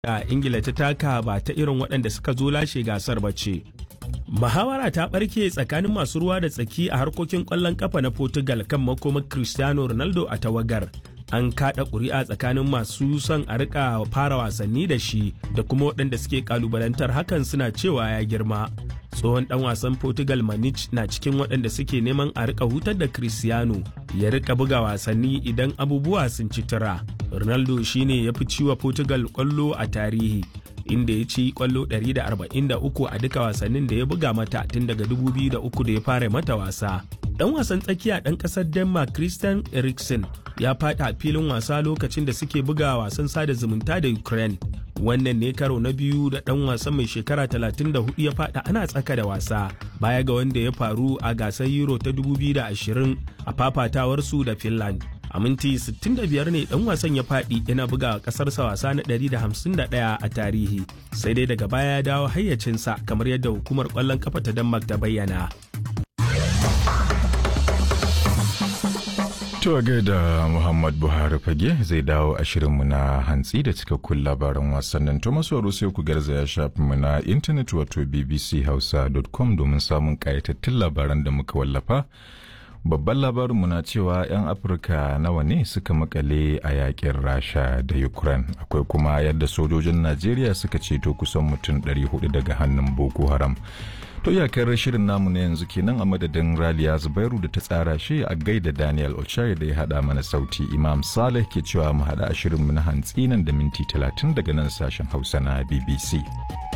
da ingila ta taka ba ta irin waɗanda suka zo lashe gasar ba ce muhawara ta ɓarke tsakanin masu ruwa da tsaki a harkokin ƙwallon ƙafa na portugal kan makomar cristiano ronaldo a tawagar an kaɗa ƙuri'a tsakanin masu son a rika fara wasanni da shi da kuma waɗanda suke ƙalubalantar hakan suna cewa ya girma tsohon ɗan wasan portugal manich na cikin waɗanda suke neman a rika hutar da cristiano ya rika buga wasanni idan abubuwa sun ci tura ronaldo shine ya fi ciwa portugal ƙwallo a tarihi inda ya ci kwallo 143 a duka wasannin da ya buga mata tun daga 2003 da ya fara mata wasa. Dan wasan tsakiya ɗan ƙasar Denmark Christian Eriksen ya faɗi a filin wasa lokacin da suke buga wasan sada zumunta da Ukraine. Wannan ne karo na biyu da ɗan wasan mai shekara 34 ya faɗi ana tsaka da wasa baya ga wanda ya faru a gasar Euro ta 2020 a fafatawarsu da Finland. a minti 65 ne dan wasan ya faɗi yana buga ƙasarsa wasa na 151 a tarihi sai dai daga baya ya dawo hayyacinsa kamar yadda hukumar ƙwallon kafa ta denmark ta bayyana To gaida Muhammad Buhari fage zai dawo a shirinmu na hantsi da cikakkun labaran wasannin to masu sai ku garzaya shafinmu na intanet wato bbchausa.com domin samun ƙayatattun labaran da muka wallafa. babban labarinmu na cewa 'yan afirka nawa ne suka makale a yakin rasha da ukraine akwai kuma yadda sojojin najeriya suka ceto kusan mutum 400 daga hannun boko haram to iyakar shirin namu na yanzu kenan a madadin raliya zubairu da ta tsara shi a gaida daniel ochai da ya hada mana sauti imam saleh ke cewa mu hada a shirinmu na hantsi nan da minti 30 daga nan sashen hausa na bbc